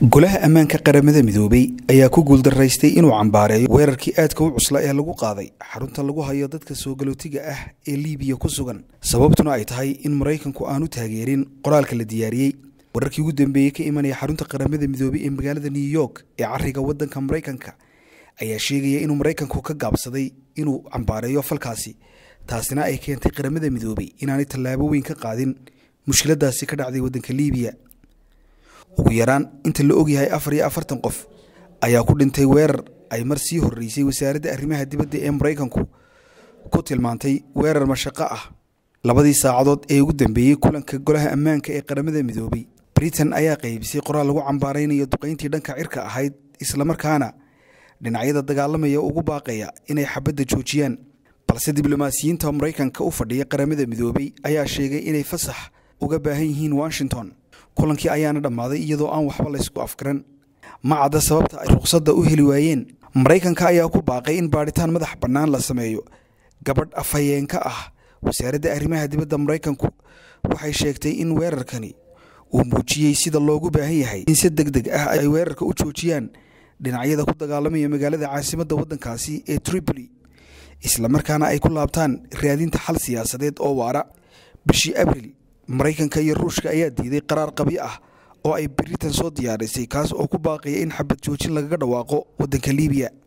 golaha ammaanka qaramada midoobay ayaa ku guuldaraystay inuu cambaareeyo weerarkii aadka u cusla ee lagu qaaday xarunta lagu hayo dadka soo galootiga ah ee liibiya ku sugan sababtuna ay tahay in maraykanku aanu taageerin qoraalka la diyaariyey wararkii ugu dambeeyey ka imanaya xarunta qaramada midoobay ee magaalada new york ee cariga wadanka maraykanka ayaa sheegaya inuu maraykanku ka gaabsaday inuu cambaareeyo falkaasi taasina ay keentay qaramada midoobay inaanay tallaabo weyn ka qaadin mushkiladaasi ka dhacday wadanka liibiya ugu yaraan inta la ogyahay afar iyo afartan qof ayaa ku dhintay weerar ay mar sii horreysay wasaaradda arrimaha dibadda ee maraykanku ku tilmaantay weerar mashaqo ah labadii saacadood ee ugu dambeeyey kulanka golaha ammaanka ee qaramada midoobay britain ayaa qaybisay qoraal lagu cambaaraynayo duqayntii dhanka cirka ahayd islamarkaana dhinacyada dagaalamaya ugu baaqaya inay xabadda joojiyaan balse diblomaasiyiinta maraykanka u fadhiya qaramada midoobay ayaa sheegay inay fasax uga baahan yihiin washington kulankii ayaana dhammaaday iyadoo aan waxba laysku afgaran ma cadda sababta ay ruqsadda u heli waayeen maraykanka ayaa ku baaqay in baadhitaan madax bannaan la sameeyo gabadh afhayeenka ah wasaaradda arrimaha dibadda maraykanku waxay sheegtay in weerarkani uu muujiyey sida loogu baahan yahay in si deg deg ah ay weerarka u joojiyaan dhinacyada ku dagaalamaya magaalada caasimadda waddankaasi ee tripoli islamarkaana ay ku laabtaan raadinta xal siyaasadeed oo waara bishii abril maraykanka iyo ruushka ayaa diiday qaraar qabyo ah oo ay britain soo diyaarisay kaas oo ku baaqaya in xabad joojin lagaga dhawaaqo waddanka liibiya